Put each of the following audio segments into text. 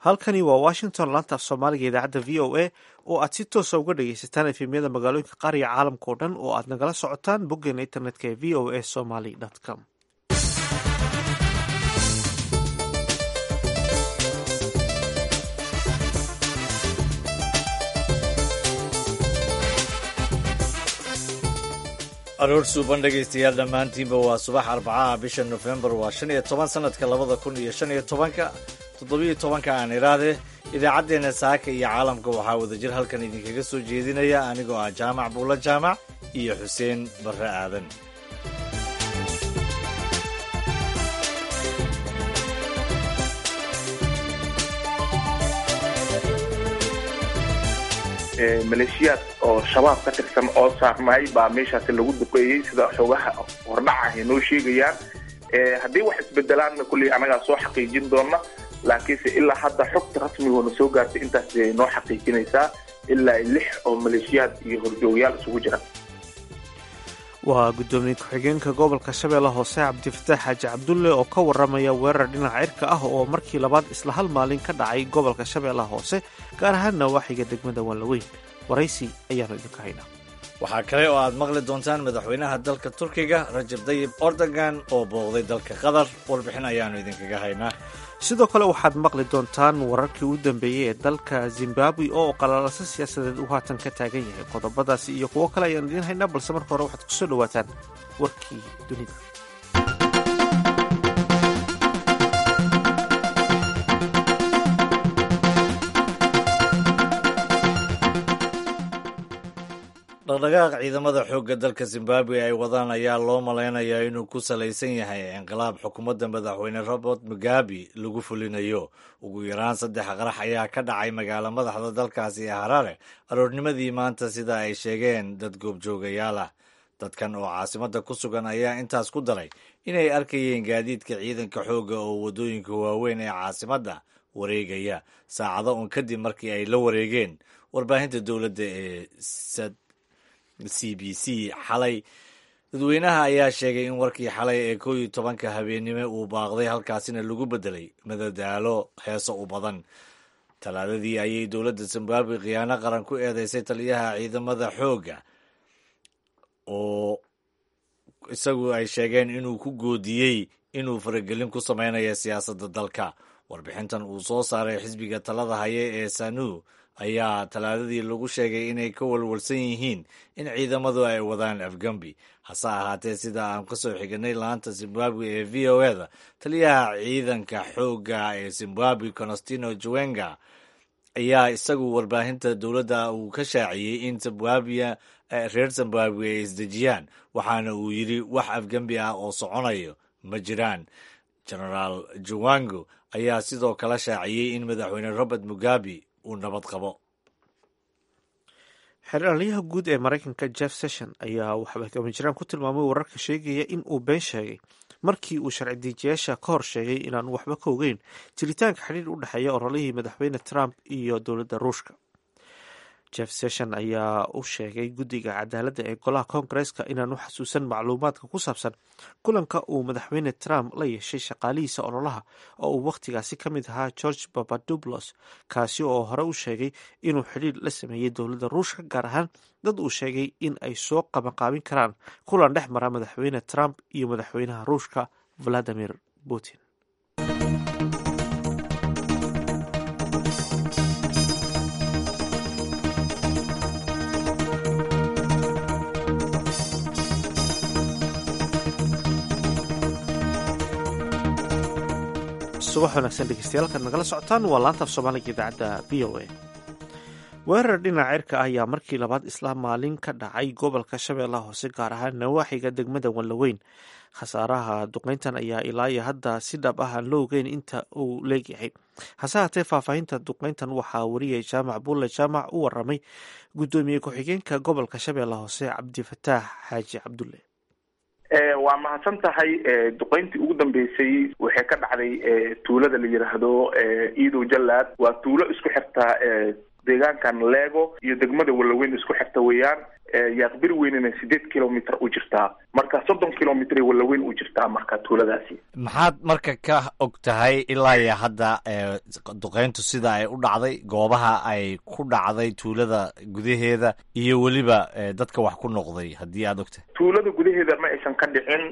halkani waa washington laanta af soomaaliga idaacadda v o a oo aad si toosa uga dhagaysataan efemyada magaalooyinka qaariga caalamka oo dhan oo aad nagala socotaan boggeena internetka ee v o a somaly com aroor suuban dhegaystayaal dhammaantiinba waa subax arbacaha bisha nofembar waa shan iyo toban sanadka labada kun iyo shan iyo tobanka toddobiyo tobanka aan iraade idaacaddeenna saaka iyo caalamka waxaa wadajir halkan idinkaga soo jeedinaya anigoo ah jaamac buulo jaamac iyo xuseen barre aadan maleeshiyaad oo shabaab ka tirsan oo saarnay baa meeshaasi lagu duqeeyey sida xoogaha hordhaca ay noo sheegayaan haddii wax isbedelaanna kulley annagaa soo xaqiijin doona laakiinse ilaa hadda xogta rasmigoona soo gaartay intaas ay noo xaqiijinaysaa ilaa lix oo maleeshiyaad iyo horjoogayaal isugu jira waa guddoomiye ku-xigeenka gobolka shabeelle hoose cabdifataax xaaji cabdulle oo ka waramaya weerar dhinaca cirka ah oo markii labaad isla hal maalin ka dhacay gobolka shabeellaha hoose gaar ahaan nawaaxiga degmada waanlaweyn waraysi ayaanu idinka haynaa waxaa kale oo aad maqli doontaan madaxweynaha dalka turkiga rajab dayib ordogan oo booqday dalka qatar warbixin ayaanu idinkaga haynaa sidoo kale waxaad maqli doontaan wararkii u dambeeyey ee dalka zimbabwe oo qalaalasa siyaasadeed uu haatan ka taagan yahay qodobadaasi iyo kuwo kale ayaan idiin haynaa balse marka hore waxaad kusoo dhawaataan warkii dunida dhaqdhaqaaq ciidamada xoogga dalka zimbabwe ay wadaan ayaa loo malaynayaa inuu ku salaysan yahay inqilaab xukuumadda madaxweyne robert mugabe lagu fulinayo ugu yaraan saddex qarax ayaa ka dhacay magaalo madaxda dalkaasi ee harare aroornimadii maanta sida ay sheegeen dad goobjoogayaal ah dadkan oo caasimadda ku sugan ayaa intaas ku daray inay arkayeen gaadiidka ciidanka xoogga oo waddooyinka waaweyn ee caasimadda wareegaya saacado un kadib markii ay la wareegeen warbaahinta dowladda ee c b c xalay dadweynaha ayaa sheegay in warkii xalay ee koo iyo tobanka habeennimo uu baaqday halkaasina lagu beddelay madadaalo heeso u badan talaadadii ayay dowladda zimbabwe khiyaano qaran ku eedeysay taliyaha ciidamada xoogga oo isagu ay sheegeen inuu ku goodiyey inuu faragelin ku samaynayo siyaasadda dalka warbixintan uu soo saaray xisbiga talada haye ee sanu ayaa talaadadii lagu sheegay inay ka walwalsan yihiin in ciidamadu ay wadaan afgambi hase ahaatee sida aan ka soo xiganay laanta zimbabwe ee v o eda taliyaha ciidanka xoogga ee zimbabwe constantino juwenga ayaa isagu warbaahinta dowladda uu ka shaaciyey in zimbabwe reer zimbabwe ay isdejiyaan waxaana uu yidhi wax afgembi ah oo soconayo ma jiraan genaraal juwango ayaa sidoo kale shaaciyey in madaxweyne robert mugabe uu nabad qabo xeeraliyaha guud ee maraykanka jeff session ayaa waxbakamajiraan ku tilmaamay wararka sheegaya in uu been sheegay markii uu sharci diijiyaasha ka hor sheegay inaan waxba ka ogeyn jiritaanka xidhiir u dhexeeya orolihii madaxweyne trump iyo dowladda ruushka jeff session ayaa u sheegay guddiga cadaaladda ee golaha koongareska inaan u xasuusan macluumaadka ku saabsan kulanka uu madaxweyne trump la yeeshay shaqaalihiisa ololaha oo uu wakhtigaasi ka mid ahaa george papadublos kaasi oo hore u sheegay inuu xidhiir la sameeyey dowladda ruushka gaar ahaan dad uu sheegay in ay soo qabanqaabin karaan kulan dhex mara madaxweyne trump iyo madaxweynaha ruushka valadimir putin subax wanaagsan dhegeystayaal kaad nagala socotaan waa laanta af soomaaliga idaacadda v o a weerar dhinaca cirka ah ayaa markii labaad isla maalin ka dhacay gobolka shabeellaha hoose gaar ahaan nawaaxiga degmada wanlaweyn khasaaraha duqeyntan ayaa ilaa iyo hadda si dhab ah aan la ogeyn inta uu leegyahay hase haatee faahfaahinta duqeyntan waxaa wariyay jaamac bulle jaamac u waramay guddoomiye ku-xigeenka gobolka shabeellaha hoose cabdifataax xaaji cabdulle waa mahadsan tahay duqeyntii ugu dambeysay waxay ka dhacday tuulada la yiraahdo iidow jalaad waa tuulo isku xirta deegaankan leego iyo degmada walaweyn isku xirta weeyaan yaaqbir weynina sideed kilomitr u jirtaa marka soddon kilomitr walaweyn u jirtaa marka tuuladaasi maxaad marka ka og tahay ilaa iyo hadda duqeyntu sida ay u dhacday goobaha ay ku dhacday tuulada gudaheeda iyo weliba dadka wax ku noqday haddii aad og tahay tuulada gudaheeda ma aysan ka dhicin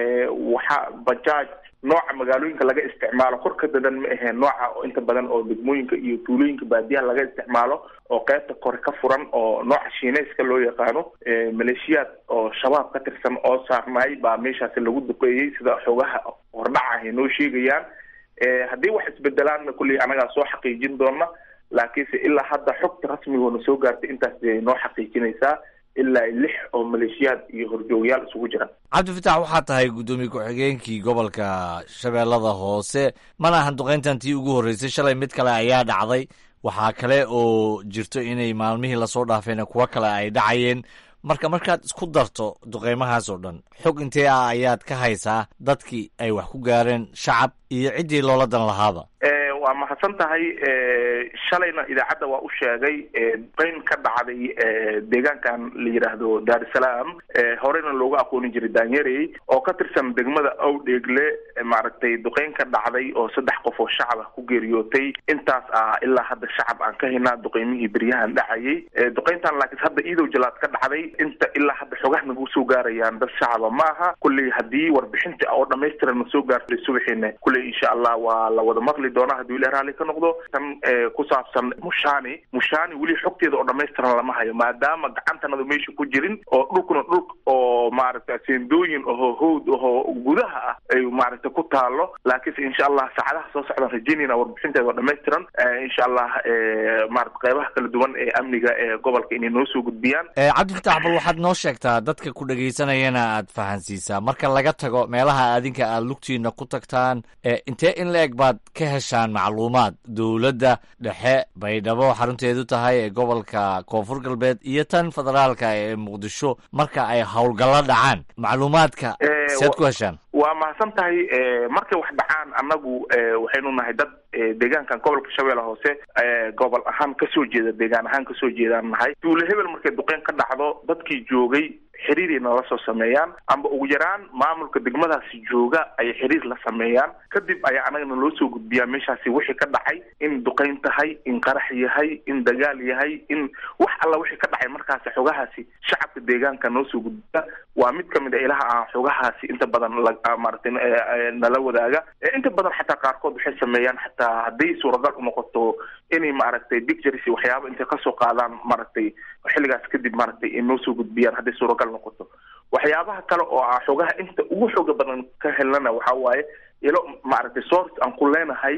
waxa bajaaj nooca magaalooyinka laga isticmaalo kor ka dadan ma aheen nooca oo inta badan oo degmooyinka iyo tuulooyinka baadiyaha laga isticmaalo oo qeybta kore ka furan oo nooca shiineyska loo yaqaano maleeshiyaad oo shabaab ka tirsan oo saarnaay baa meeshaasi lagu duqeeyey sida xoogaha hordhaca ay noo sheegayaan haddii wax isbedelaanna kulley anagaa soo xaqiijin doona laakiinse ilaa hadda xogta rasmigoona soo gaartay intaas bay noo xaqiijinaysaa ilaa lix oo maleeshiyaad iyo horjoogayaal isugu jira cabdifatax waxaa tahay guddoomiye ku-xigeenkii gobolka shabeellada hoose mana ahan duqeyntan tii ugu horreysay shalay mid kale ayaa dhacday waxaa kale oo jirto inay maalmihii lasoo dhaafeena kuwo kale ay dhacayeen marka markaad isku darto duqeymahaas oo dhan xog intee ah ayaad ka haysaa dadkii ay wax ku gaareen shacab iyo ciddii loola dan lahaaba waa mahadsan tahay shalayna idaacadda waa u sheegay duqeyn ka dhacday deegaankan la yidhaahdo dar es salaam horeyna looga aqoonin jiray daanyarey oo ka tirsan degmada awdheegle maaragtay duqeyn ka dhacday oo saddex qof oo shacab ah ku geeriyootay intaas ah ilaa hadda shacab aan ka haynaa duqeymihii beryahan dhacayay duqeyntan laakiin hadda iidow jalaad ka dhacday inta ilaa hadda xogaha nagu soo gaarayaan dad shacaba ma aha kulley haddii warbixinta oo dhamaystiran na soo gaartay subaxiina kulley insha allah waa la wada maqli doonaa hadduu ilah raalli ka noqdo tan ku saabsan mushani mushani weli xogteeda oo dhamaystiran lama hayo maadaama gacantanadu meesha ku jirin oo dhulkuna dhul oo maaragta seendooyin oho howd oho gudaha ah ay maaragta ku taalo laakiinse insha allah saacadaha soo socdaan rajeynayna warbixinteeda oo dhamaystiran insha allah maarata qeybaha kala duwan ee amniga ee gobolka inay noo soo gudbiyaan cabdifatax bal waxaad noo sheegtaa dadka ku dhegaysanayana aad fahansiisaa marka laga tago meelaha adinka aad lugtiina ku tagtaan intee in la eg baad ka heshaan macluumaad dowladda dhexe baydhabo xarunteedu tahay ee gobolka koonfur galbeed iyo tan federaalka ee muqdisho marka ay howlgallo dhacaan macluumaadka sead ku heshaan waa mahadsan tahay markay wax dhacaan annagu waxaynu nahay dad deegaankan gobolka shabeelle hoose gobol ahaan kasoo jeeda deegaan ahaan kasoo jeedaan nahay duule hebel markay duqeyn ka dhacdo dadkii joogay xiriiray nala soo sameeyaan amba ugu yaraan maamulka degmadaasi jooga ayay xiriir la sameeyaan kadib ayaa anagana loo soo gudbiyaa meeshaasi wixii ka dhacay in duqeyn tahay in qarax yahay in dagaal yahay in wax alla wixii ka dhacay markaasi xogahaasi shacabka deegaanka noo soo gudbiya waa mid kamid a ilaha aan xogahaasi inta badan maaragtay nala wadaaga inta badan xataa qaarkood waxay sameeyaan xataa hadday suuragal unoqoto inay maaragtay pictures waxyaaba intay kasoo qaadaan maaragtay xilligaas kadib maaragtay ay noo soo gudbiyaan hadday suuragal noqoto waxyaabaha kale oo ah xogaha inta ugu xooga badan ka helnana waxa waaye ilo maaragtay source aan ku leenahay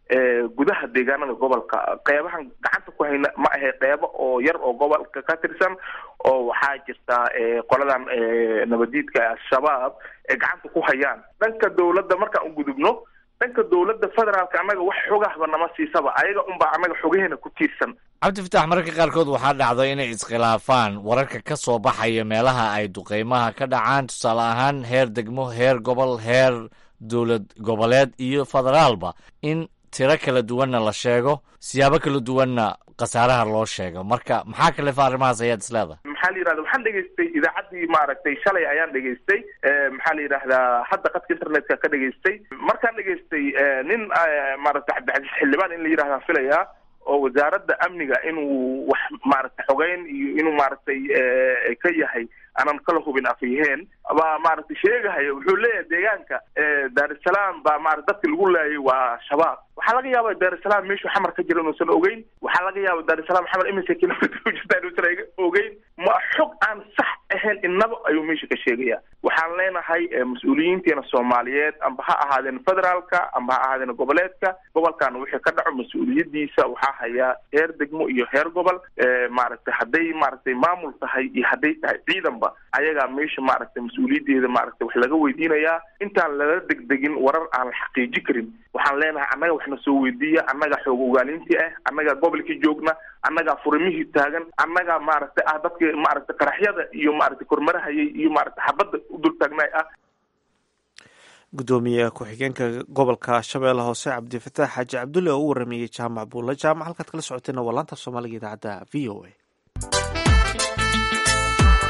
gudaha deegaanada gobolka qeybahan gacanta ku hayna ma ahe qeybo oo yar oo gobolka ka tirsan oo waxaa jirta qoladan nabadiidka al-shabaab ee gacanta ku hayaan dhanka dawladda markaan u gudubno dhanka dawladda federaalka annaga wax xogahba nama siisaba ayaga unbaa annaga xogaheena ku tiirsan cabdifatax mararka qaarkood waxaa dhacda inay iskhilaafaan wararka ka soo baxaya meelaha ay duqeymaha ka dhacaan tusaale ahaan heer degmo heer gobol heer dowlad goboleed iyo federaalba in tiro kala duwanna la sheego siyaabo kala duwanna khasaaraha loo sheego marka maxaa kalefa arrimahaas ayaad isleedahay maxaa la yidhahda waxaan dhegaystay idaacaddii maaragtay shalay ayaan dhegaystay maxaa la yidhahdaa hadda qadka internetka ka dhegaystay markaan dhegaystay nin maaragtay cabdicasiis xildhibaan in la yidhahdaa filayaa oo wasaaradda amniga inuu wax maaragtay xogeyn iyo inuu maaragtay ka yahay aanan kala hubin afyaheen baa maaragtay sheegahaya wuxuu leeyahay deegaanka dar es salaam baa maarata dadki lagu laayay waa shabaab waxaa laga yaaba dar es salaam meeshuu xamar ka jira inuusan ogeyn waxaa laga yaaba dar es salaam xamar imise kilomitr u jirta inuusan ogeyn ma xog aan sax ahayn inaba ayuu meesha ka sheegaya waxaan leenahay mas-uuliyiinteena soomaaliyeed amba ha ahaadeen federaalka amba ha ahaadeen goboleedka gobolkan wixii ka dhaco mas-uuliyadiisa waxaa hayaa heer degmo iyo heer gobol maaragtay hadday maaragtay maamul tahay iyo hadday tahay ciidanba ayagaa meesha maaragtay mas-uuliyadeeda maaragtay wax laga weydiinayaa intaan lala degdegin warar aan la xaqiiji karin waxaan leenahay annaga waxna soo weydiiya annaga xoog ogaalintii ah annagaa gobolkii joogna annagaa furimihii taagan annagaa maaragtay ah dadka maaragtay qaraxyada iyo maaragtay kormarahayay iyo maaragtay xabadda u dul taagnaay ah gudoomiye ku-xigeenka gobolka shabeelle hoose cabdifataax xaaji cabdulle oo u warameeyey jaamac buulle jaamac halkaad kala socoteenna waa laanta soomaaliga idaacadda v o a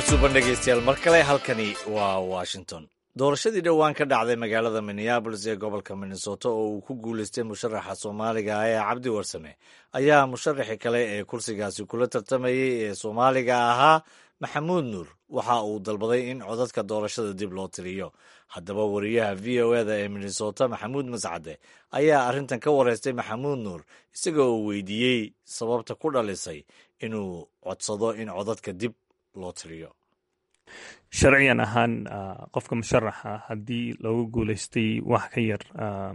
suuban dhegeystayaal mar kale halkani waa washington doorashadii dhowaan ka dhacday magaalada minneabolis ee gobolka minnesota oo uu ku guuleystay musharaxa soomaaliga ah ee cabdi warsame ayaa musharaxi kale ee kursigaasi kula tartamayey ee soomaaliga ahaa maxamuud nuur waxa uu dalbaday in codadka doorashada dib loo tiriyo haddaba wariyaha v o eda ee minnesota maxamuud mascade ayaa arrintan ka wareystay maxamuud nuur isagoo uu weydiiyey sababta ku dhalisay inuu codsado in codadka dib loo tiriyo sharciyan ahaan qofka musharaxa haddii loogu guuleystay wax ka yar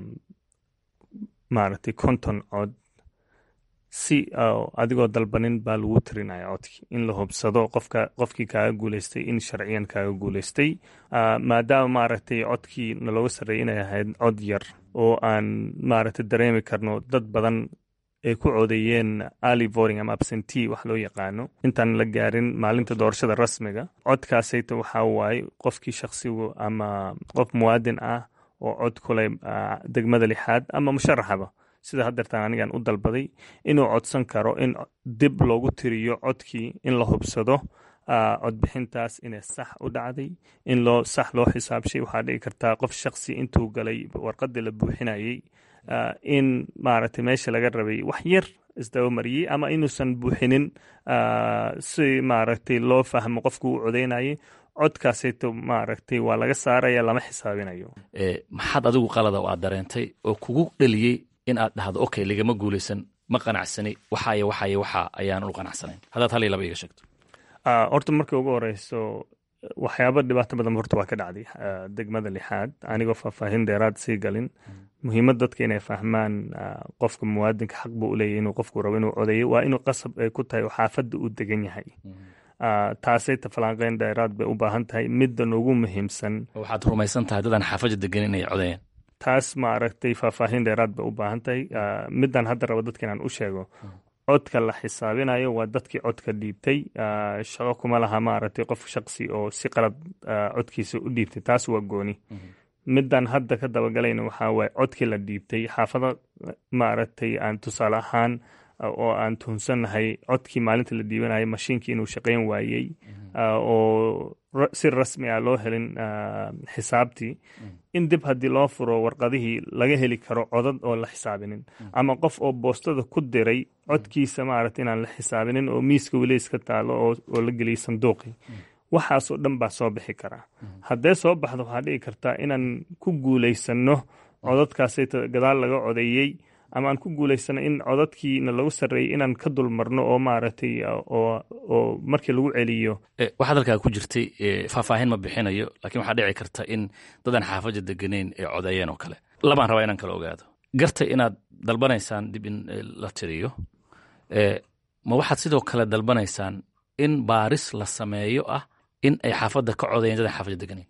maaragtay konton cod si adigoo dalbanin baa lagu tirinaya codkii in la hubsado qofka qofkii kaaga guuleystay in sharciyan kaaga guuleystay maadaama maaragtay codkii nalooga sarreeyay inay ahayd cod yar oo aan maaragtay dareemi karno dad badan ay ku codeeyeen ali voting ama absentee wax loo yaqaano intaan la gaarin maalinta doorashada rasmiga codkaasayta waxaa waaye qofkii shakhsigu ama qof muwaadin ah oo cod kuleh degmada lixaad ama musharaxaba sida haddeertaan anigan u dalbaday inuu codsan karo in dib loogu tiriyo codkii in la hubsado codbixintaas inay sax u dhacday in loo sax loo xisaabshay waxaa dhici kartaa qof shaksi intuu galay warqadii la buuxinayey in maaragtay meesha laga rabay wax yar isdabamariyey ama inuusan buuxinin si maaragtay loo fahmo qofku u codeynayay codkaasayto maaragtay waa laga saaraya lama xisaabinayo maxaad adigu qalada oo aad dareentay oo kugu dheliyey in aad dhahdo okay ligama guulaysan ma qanacsani waxaay waxaay waxa ayaanan u qanacsanayn haddaad hal iyo laba iga sheegto horta markii ugu horeyso waxyaaba dhibaato badan horta waa ka dhacday degmada lixaad anigoo faahfaahin dheeraad sii galin muhiimad dadka inay fahmaan qofka muwaadinka xaq buu uleeyahy inuu qofku rabo inuu codeeyo waa inuu qasab ay ku tahay oo xaafadda uu degan yahay taasay tafalanqeyn dheeraad bay u baahan tahay middan ugu muhiimsan waxaad rumaysan tahay dadaan xaafadda degan inay codeeyaan taas maaragtay faahfaahin dheeraad bay u baahan tahay middan hadda rabo dadka inaan u sheego codka la xisaabinayo waa dadkii codka dhiibtay shaqo kuma laha maaragtay qof shaqsi oo si qalad codkiisa u dhiibtay taas waa gooni middan hadda ka dabagalayna waxaa waaye codkii la dhiibtay xaafado maaragtay aan tusaale ahaan oo aan tuhunsannahay codkii maalinta la dhiibanayay mashiinkii inuu shaqayn waayey oo si rasmi ah loo helin xisaabtii in dib haddii loo furo warqadihii laga heli karo codad oo la xisaabinin ama qof oo boostada ku diray codkiisa maaragta inaan la xisaabinin oo miiska weli iska taalo oo la geliyay sanduuqii waxaasoo dhan baa soo bixi karaa haddee soo baxdo waxaa dhici kartaa inaan ku guulaysanno codadkaasay gadaal laga codeeyey ama aan ku guulaysano in codadkiina lagu sarreeyey inaan ka dulmarno oo maaragtay oo markii lagu celiyo waxaad halkaa ku jirtay faahfaahin ma bixinayo lakiin waxaa dhici karta in dadaan xaafadda deganeyn ee codeeyeen oo kale labaan rabaa inaan kala ogaado gartay inaad dalbanaysaan dib in la tiriyo ma waxaad sidoo kale dalbanaysaan in baaris la sameeyo ah in ay xaafadda ka codeeyeen dadaan xaafadda deganeyn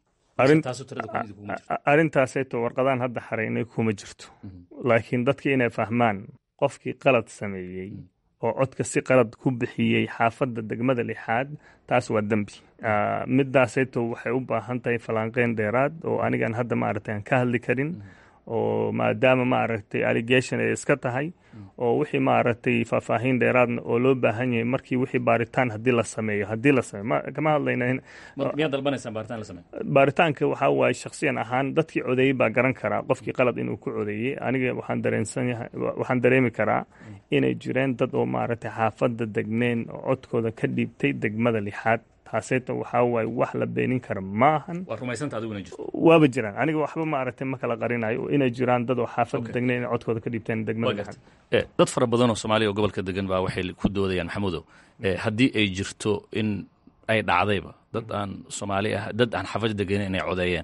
arrintaasayto warqadaan hadda xaraynay kuma jirto laakiin dadka inay fahmaan qofkii qalad sameeyey oo codka si qalad ku bixiyey xaafadda degmada lixaad taas waa dembi midaasayto waxay u baahan tahay falanqeyn dheeraad oo anigaan hadda maaragtay aan ka hadli karin oo maadaama maaragtay allegation ay iska tahay oo wixii maaragtay faahfaahin dheeraadna oo loo baahan yahay markii wixii baaritaan haddii la sameeyo haddii la sameeyo kama hadlayna miyaad dalbanaysaan baaritaan la sameeyo baaritaanka waxaa waaye shakhsiyan ahaan dadkii codeeyey baa garan karaa qofkii qalad inuu ku codeeyey aniga waxaan dareensan yahay waxaan dareemi karaa inay jireen dad oo maaragtay xaafadda degneen oo codkooda ka dhiibtay degmada lixaad taaseyta waxaa waaye wax la beenin kara ma ahan waa rumaysanta adiguna jirto waaba jiraan aniga waxba maaragtay ma kala qarinayo inay jiraan dad oo xaafadda degneen inay codkooda ka dhiibteen degmada lixaad dad fara badan oo soomaaliya oo gobolka degan baa waxay ku doodayaan maxamuudow haddii ay jirto in ay dhacdayba dad aan soomaali ah dad aan xaafadda deganin inay codeeyeen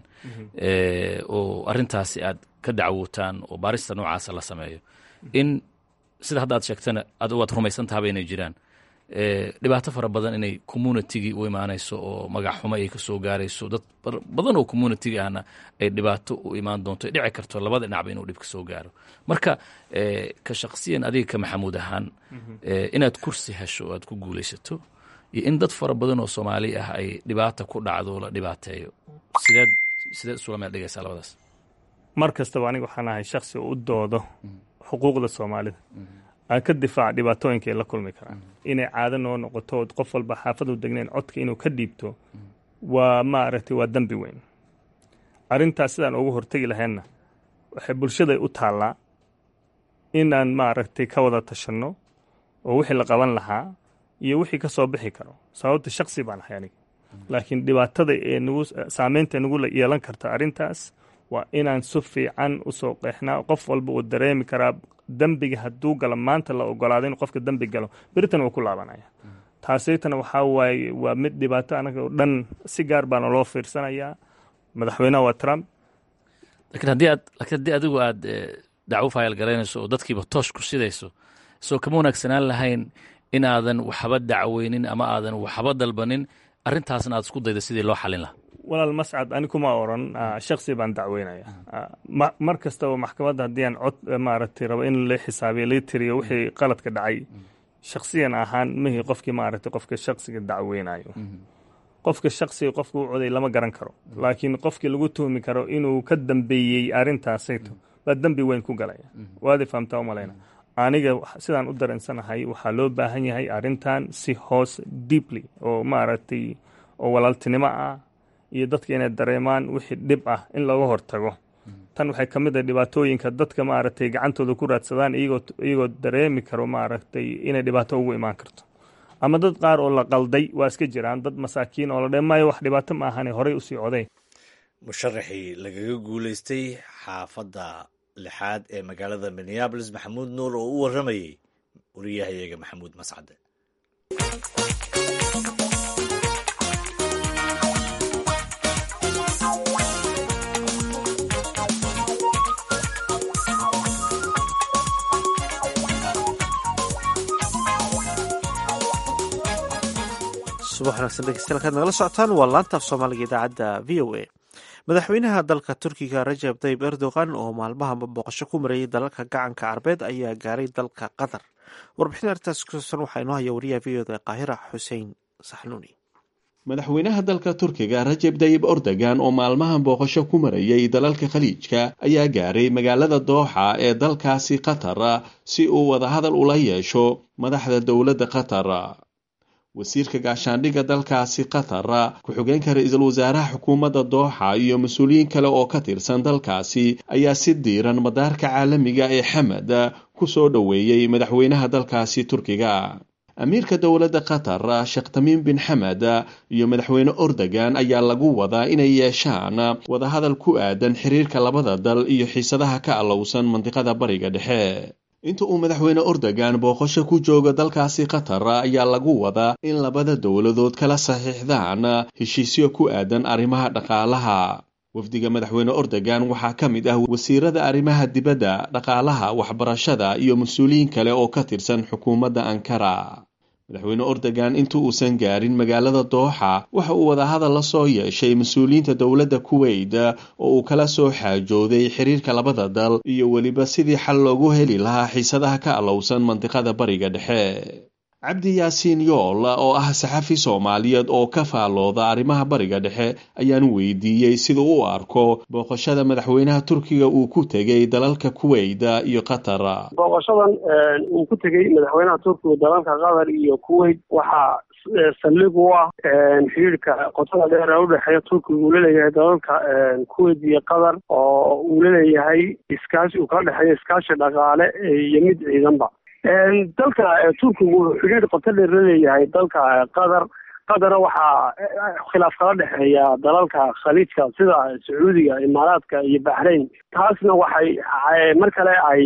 oo arrintaasi aad ka dacwootaan oo baarista noocaasa la sameeyo in sida hadda aad sheegtana ad waad rumaysantaaba inay jiraan dhibaato fara badan inay communitigii u imaanayso oo magac xumo ay ka soo gaarayso dad badan oo communitigi ahna ay dhibaato u imaan doonto dhici karto labada dhinacba inuu dhib ka soo gaaro marka ka shaksiyan adiga ka maxamuud ahaan inaad kursi hesho o aad ku guulaysato iyo in dad fara badan oo soomaali ah ay dhibaata ku dhacdo la dhibaateeyo sideed sideed isula meel dhigaysaa labadaas mar kastaba aniga waxaan ahay shaksi oo u doodo xuquuqda soomaalida aan ka difaaca dhibaatooyinka ay la kulmi karaan inay caado noo noqoto qof walba xaafadu degnayn codka inuu ka dhiibto waa maaragtay waa dembi weyn arrintaas sidaan ugu hortegi lahaynna waxay bulshaday u taallaa inaan maaragtay ka wada tashanno oo wixii la qaban lahaa iyo wixii ka soo bixi karo sababta shaksi baan ahay aniga laakiin dhibaatada ee nagu saameynta nagu yeelan karta arrintaas waa inaan si fiican usoo qeexnaa qof walba uu dareemi karaa dembiga hadduu galo maanta la ogolaado in qofka dembi galo beritan wuu ku laabanaya taasaytana waxaa waaye waa mid dhibaato anaga oo dhan si gaar baana loo fiirsanayaa madaxweynaha waa trump lakiin haddii aad lakiin haddii adigu aad dacwo faayal garaynayso oo dadkiiba toosh ku sidayso soo kama wanaagsanaan lahayn inaadan waxba dacweynin ama aadan waxba dalbanin arrintaasna aad isku dayda sidii loo xalin lahaa walaal mascad ani kuma oran shaksi baan dacweynaya mar kastaba maxkamadda haddii aan cod maaragtay rabo in la xisaabiyo la tiriyo wixii qaladka dhacay shaksiyan ahaan mihii qofkii maaragtay qofka shaksiga dacweynayo qofka shaksiga qofka u coday lama garan karo laakiin qofkii lagu tuhmi karo inuu ka dambeeyey arrintaasayto baa dembi weyn ku galaya waadi fahamtaa umalayna aniga sidaan u dareensanahay waxaa loo baahan yahay arrintan si hoos deeply oo maaragtay oo walaaltinimo ah iyo dadka inay dareemaan wixii dhib ah in looga hortago tan waxay ka mid ah dhibaatooyinka dadka maaragtay gacantooda ku raadsadaan iyagoo iyagoo dareemi karo maaragtay inay dhibaato ugu imaan karto ama dad qaar oo la qalday waa iska jiraan dad masaakiin oo la dhe maayo wax dhibaato ma ahane horey usii coday musharaxii lagaga guulaystay xaafadda lixaad ee magaalada minneabolis maxamuud nuur oo u warramayey wariyahayaga maxamuud mascade subax wanaagsan dhegeystayaal kaad nagala socotaan waa laanta af soomaaliga idaacadda v o a madaxweynaha dalka turkiga rajab tayib erdogan oo maalmaha booqasho ku marayay dalalka gacanka carbeed ayaa gaaray dalka qatar warbixin arrintaas kusaabsan waxaa inoo haya wariyaha v oda qaahira xuseen saxnuuni madaxweynaha dalka turkiga rajab tayib erdogan oo maalmahan booqasho ku marayay dalalka khaliijka ayaa gaaray magaalada dooxa ee dalkaasi qatar si uu wadahadal ula yeesho madaxda dowladda qatar wasiirka gaashaandhigga dalkaasi qatar ku-xigeenka ra-iisul wasaaraha xukuumadda dooxa iyo mas-uuliyiin kale oo ka tirsan dalkaasi ayaa si diiran madaarka caalamiga ee xamed ku soo dhoweeyey madaxweynaha dalkaasi turkiga amiirka dowladda qatar sheekh tamiim bin xamed iyo madaxweyne ordogan ayaa lagu wadaa inay yeeshaan wadahadal ku aadan xiriirka labada dal iyo xiisadaha ka allowsan mandiqada bariga dhexe inta uu madaxweyne ordogan booqasho ku jooga dalkaasi qatar ayaa lagu wadaa in labada dowladood kala saxiixdaan heshiisyo ku aadan arrimaha dhaqaalaha wafdiga madaxweyne ordogan waxaa ka mid ah wasiirada arrimaha dibadda dhaqaalaha waxbarashada iyo mas-uuliyiin kale oo ka tirsan xukuumadda ankara madaxweyne ordogan inta uusan gaarin magaalada dooxa waxa uu wadahadal la soo yeeshay mas-uuliyiinta dowladda kuweyt oo uu kala soo xaajooday xiriirka labada dal iyo weliba sidii xal loogu heli lahaa xiisadaha ka allowsan mandiqada bariga dhexe cabdi yaasiin yool oo ah saxafi soomaaliyeed oo ka faallooda arrimaha bariga dhexe ayaan weydiiyey siduu u arko booqashada madaxweynaha turkiga uu ku tegey dalalka kuweyt iyo qatar booqashadan uu ku tegey madaxweynaha turkiga dalalka qatar iyo kuweyt waxaa saldhig u ah xiriirka qotada dheer ee udhexeeya turkiga uu laleeyahay dalalka kuweyt iyo qatar oo uu laleeyahay iskaashi uu kala dhexeeyo iskaashi dhaqaale iyo mid ciidanba dalka turkigu wuxuu xidhiir qoto dheer la leeyahay dalka qatar qatarna waxaa khilaaf kala dhexeeya dalalka khaliijka sida sacuudiga imaaraadka iyo baxrain taasna waxay mar kale ay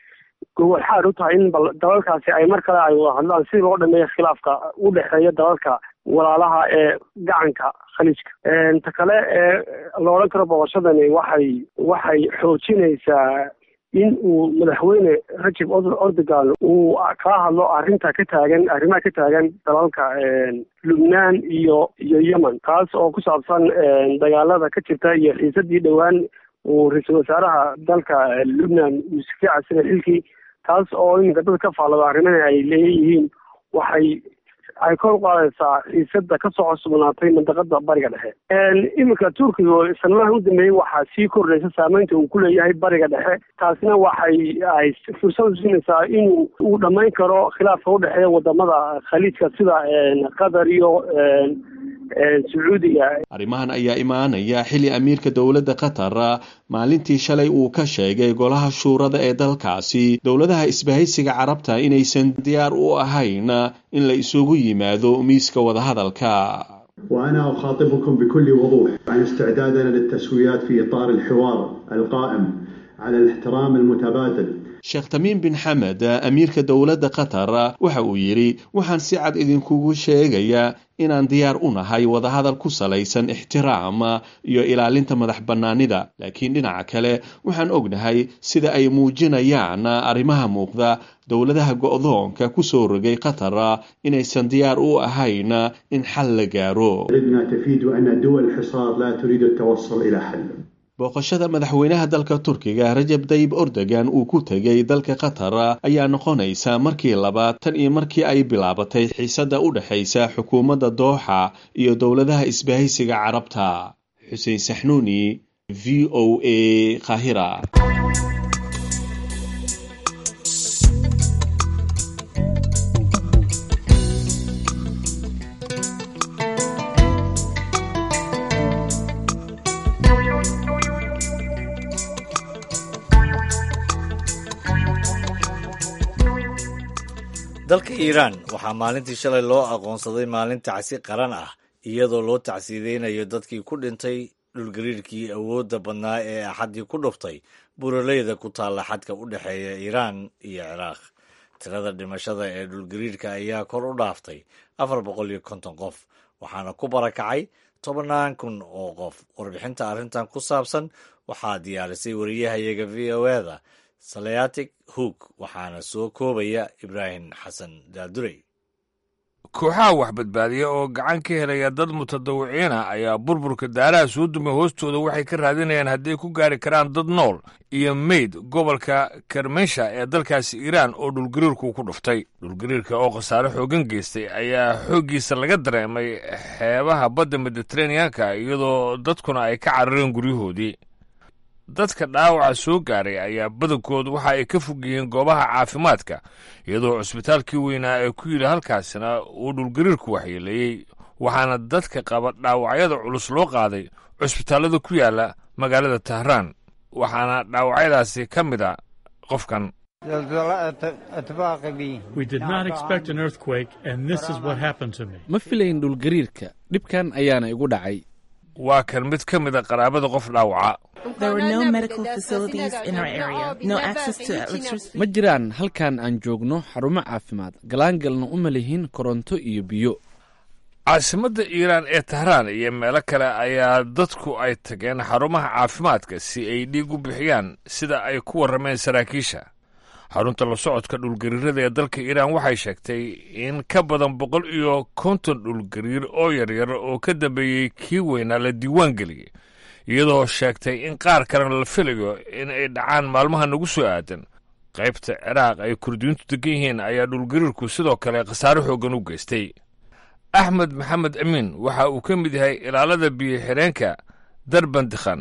gogol xaar u tahay in dalalkaasi ay mar kale ay wada hadlaan si loo dhameeyo khilaafka u dhexeeya dalalka walaalaha ee gacanka khaliijka ta kale ee la odhan karo boqoshadani waxay waxay xoojinaysaa in uu madaxweyne rajab ordogan uu kala hadlo arrinta ka taagan arrimaha ka taagan dalalka lubnaan iyo iyo yemen taas oo ku saabsan dagaalada ka jirta iyo xiisadii dhowaan uu ra-iisul wasaaraha dalka lubnaan uu iskaga casilay xilkii taas oo iminka dad ka faallado arrimana ay leeyihiin waxay ay kor u qaadaysaa xiisada kasoo cusubnaatay mandaqada bariga dhexe iminka turkiga sanadaha u dambeeyey waxaa sii kordhaysa saameynta uu ku leeyahay bariga dhexe taasina waxay ay fursad usiinaysaa inuu uu dhammayn karo khilaafka udhexeeya wadamada khaliijka sida qatar iyo sacuudiga arrimahan ayaa imaanaya xilli amiirka dowladda qatar maalintii shalay uu ka sheegay golaha shuurada ee dalkaasi dowladaha isbahaysiga carabta inaysan diyaar u ahayn in la isugu yimaado miiska wadahadalka وأنا أخاطبكم بكل وضوح عن استعدادنا للتسويات في إطار الحوار القائم على الاحترام المتبادل sheekh tamiim bin xamed amiirka dowladda qatar waxa uu yidhi waxaan si cad idinkugu sheegayaa inaan diyaar u nahay wadahadal ku salaysan ixtiraam iyo ilaalinta madax bannaanida laakiin dhinaca kale waxaan ognahay sida ay muujinayaan arrimaha muuqda dowladaha go'doonka ku soo rogay qatar inaysan diyaar u ahayn in xal la gaaro بلدنا تفيد أن دول الحصار لا تريد التوصل إلى حل booqashada madaxweynaha dalka turkiga rajab dayib ordogan uu ku tegay dalka qatar ayaa noqonaysa markii labaad tan iyo markii ay bilaabatay xiisadda u dhexaysa xukuumadda dooxa iyo dowladaha isbahaysiga carabta xuseen saxnuuni v o a kahira dalka iiraan waxaa maalintii shalay loo aqoonsaday maalin tacsi qaran ah iyadoo loo tacsiideynayo dadkii ku dhintay dhulgariirkii awoodda badnaa ee axaddii ku dhuftay buraleyda ku taalla xadka u dhexeeya iiraan iyo ciraaq tirada dhimashada ee dhulgariirka ayaa kor u dhaaftay afar boqol iyo konton qof waxaana ku barakacay tobannaan kun oo qof warbixinta arrintan ku saabsan waxaa diyaarisay wariyahayaga v o eda salayatic hoog waxaana soo koobaya ibraahim xasan daadurey kooxaha wax badbaadiya oo gacan ka helaya dad mutadawiciina ayaa burburka daaraha soo dumay hoostooda waxay ka raadinayaan hadday ku gaari karaan dad nool iyo meyd gobolka karmensha ee dalkaasi iiraan oo dhulgariirku ku dhuftay dhulgariirka oo khasaare xoogan geystay ayaa xooggiisa laga dareemay xeebaha badda mediteraneanka iyadoo dadkuna ay ka carareen guryahoodii dadka dhaawaca soo gaaray ayaa badankood waxa ay ka fog yihiin goobaha caafimaadka iyadoo cusbitaalkii weynaa ee ku yidhi halkaasina uu dhulgariirku waxyeeleeyey waxaana dadka qaba dhaawacyada culus loo qaaday cusbitaallada ku yaala magaalada tahraan waxaana dhaawacyadaasi ka mid a qofkan ma filayn dhulgariirka dhibkan ayaana igu dhacay waa kan mid ka mid a qaraabada qof dhaawaca ma jiraan halkan aan joogno xarumo caafimaad galaangalna uma lihin koronto iyo biyo caasimadda iiraan ee tahraan iyo meelo kale ayaa dadku ay tageen xarumaha caafimaadka si ay dhiig u bixiyaan sida ay ku warrameen saraakiisha xarunta la socodka dhulgariirada ee dalka iiraan waxay sheegtay in ka badan boqol iyo konton dhulgariir oo yaryar oo ka dambeeyey kii weynaa la diiwaan geliyey iyadoo sheegtay in qaar kalena la filayo in ay dhacaan maalmaha nagu soo aadan qaybta ciraaq ay kurdiyiintu degan yihiin ayaa dhulgariirku sidoo kale khasaare xooggan u geystay axmed maxamed amiin waxa uu ka mid yahay ilaalada biyo xireenka darbandikhan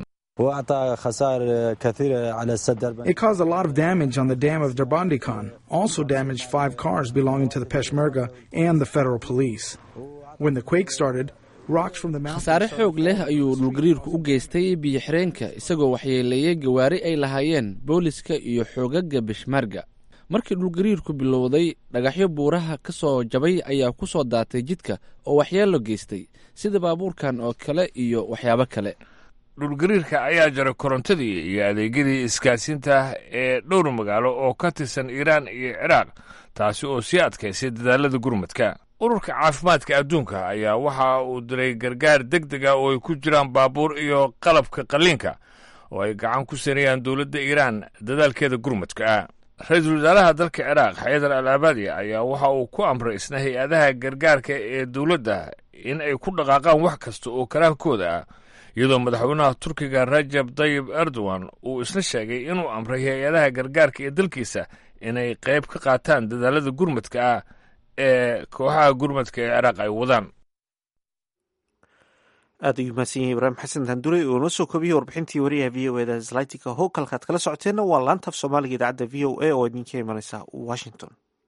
It caused a lot of damage on the dam of Darbandikhan, also damaged five cars belonging to the Peshmerga and the federal police. When the quake started, rocks from the khasaare xoog leh ayuu dhulgariirku u geystay biyo xireenka isagoo waxyeeleeyey gawaari ay lahaayeen booliska iyo xoogaga beshmarga markii dhulgariirku bilowday dhagaxyo buuraha ka soo jabay ayaa ku soo daatay jidka oo waxyeelo geystay sida baabuurkan oo kale iyo waxyaabo kale dhulgariirka ayaa jaray korontadii iyo adeegyadii isgaadsiinta ee dhowr magaalo oo ka tirsan iiraan iyo ciraaq taasi oo sii adkaysay dadaalada gurmadka ururka caafimaadka adduunka ayaa waxa uu diray gargaar deg deg ah oo ay ku jiraan baabuur iyo qalabka qalliinka oo ay gacan ku sanayaan dowladda iiraan dadaalkeeda gurmadka ah ra-iisul wasaaraha dalka ciraaq xaydar al abaadi ayaa waxa uu ku amray isna hay-adaha gargaarka ee dowladda in ay ku dhaqaaqaan wax kasta oo karaankooda ah iyadoo madaxweynaha turkiga rajab tayib erdogan uu isna sheegay inuu amray hay-adaha gargaarka ee dalkiisa inay qayb ka qaataan dadaalada gurmadka ah ee kooxaha gurmadka ee ciraaq ay wadaan aad ayuu mahadsan yahay ibraahim xasan handure oo noo soo koobiyey warbixintii wariyaha v o eda zlaytika howkalkaad kala socoteenna waa laantaaf soomaaliga idaacadda v o a oo idinka imanaysa washington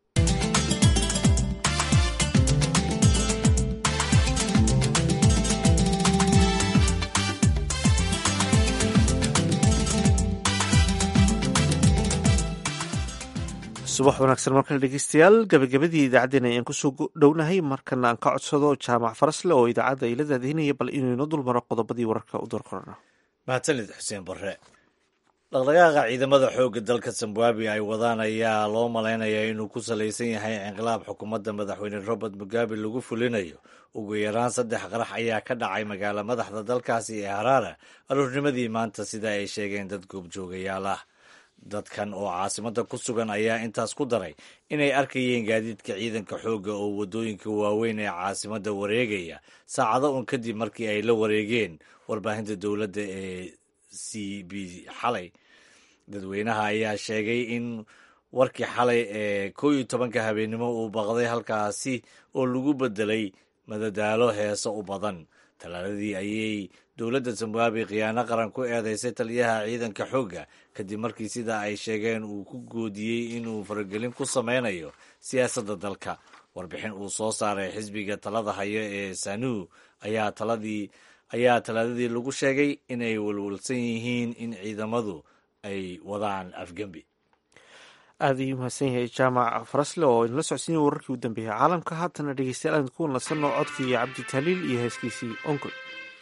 subax wanaagsan markale dhegeystayaal gabagabadii idaacaddeen ayaan kusoo dhownahay markana aan ka codsado jaamac farasle oo idaacadda ay la daadihinaya bal inuu inoo dulmaro qodobadii wararka u doorkorana mahadsanid xuseen barre dhaqdhaqaaqa ciidamada xoogga dalka zimbabwe ay wadaan ayaa loo malaynayaa inuu ku salaysan yahay inqilaab xukuumadda madaxweyne robert mugabe lagu fulinayo ugu yaraan saddex qarax ayaa ka dhacay magaalo madaxda dalkaasi ee haraara aroornimadii maanta sida ay sheegeen dad goobjoogayaal ah dadkan oo caasimada ku sugan ayaa intaas ku daray inay arkayeen gaadiidka ciidanka xoogga oo waddooyinka waaweyn ee caasimada wareegaya saacado un kadib markii ay la wareegeen warbaahinta dowladda ee c b xalay dadweynaha ayaa sheegay in warkii xalay ee koo iyo tobanka habeennimo uu baqday halkaasi oo lagu bedelay madadaalo heeso u badan talaaladii ayay dowladda zimbabwe khiyaano qaran ku eedeysay taliyaha ciidanka xoogga kadib markii sida ay sheegeen uu ku goodiyey inuu faragelin ku sameynayo siyaasadda dalka warbixin uu soo saaray xisbiga talada hayo ee sanu ayaa taladii ayaa talaadadii lagu sheegay inay walwalsan yihiin in ciidamadu ay wadaan afgembi aad ayuu mahadsan yahay jaamac farasle oo inala socodsiinaya wararkii u dambeeyay caalamka haatana dhegeystayaal aan ku nasanno codkii cabdi tahliil iyo heeskiisii onkol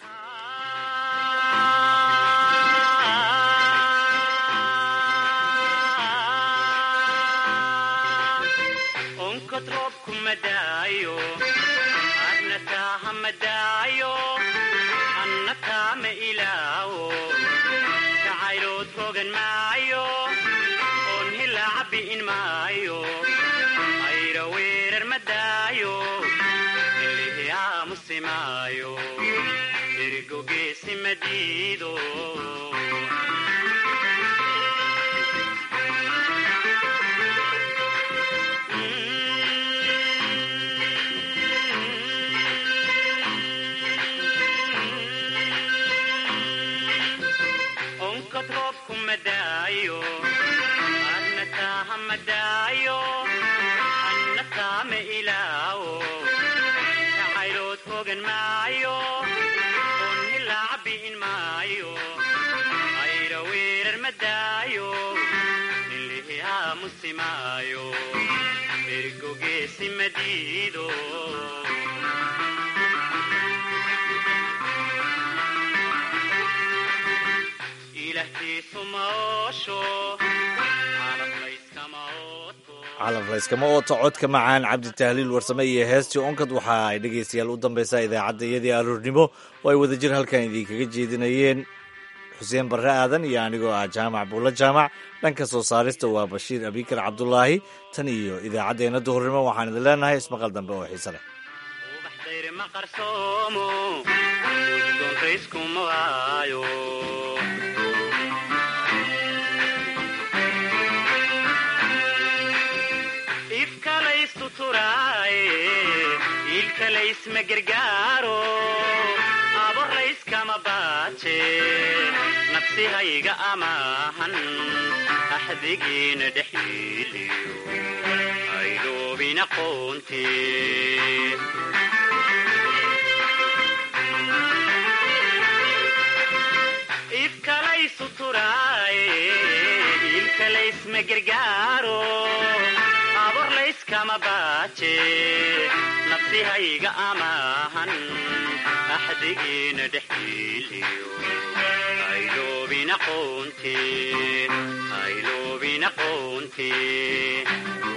calaf layskama ooto codka macaan cabdi tahliil warsame iyo heestii onkad waxa ay dhegaystayaal u dambeysaa idaacadda iyadii aroornimo oo ay wadajir halkan idinkaga jeedinayeen xuseen barre aadan iyo anigoo ah jaamac buulla jaamac dhanka soo saarista waa bashiir abikar cabdulaahi tan iyo idaacaddeenna duhurnimo waxaan idin leenahay ismaqal dambe oo xiise leh ilkalaysmagargaaro abor layskama baaje nafsihayga amaahan axdigiina dhexyiiliyo aydoobina qoonte ifkalaysu turaaye ilkalaysmagargaaro abor layskama baaje nafsihayga amaahan axdigiina dhexyiiliyo ayloobina qoonte ayloobina qoonte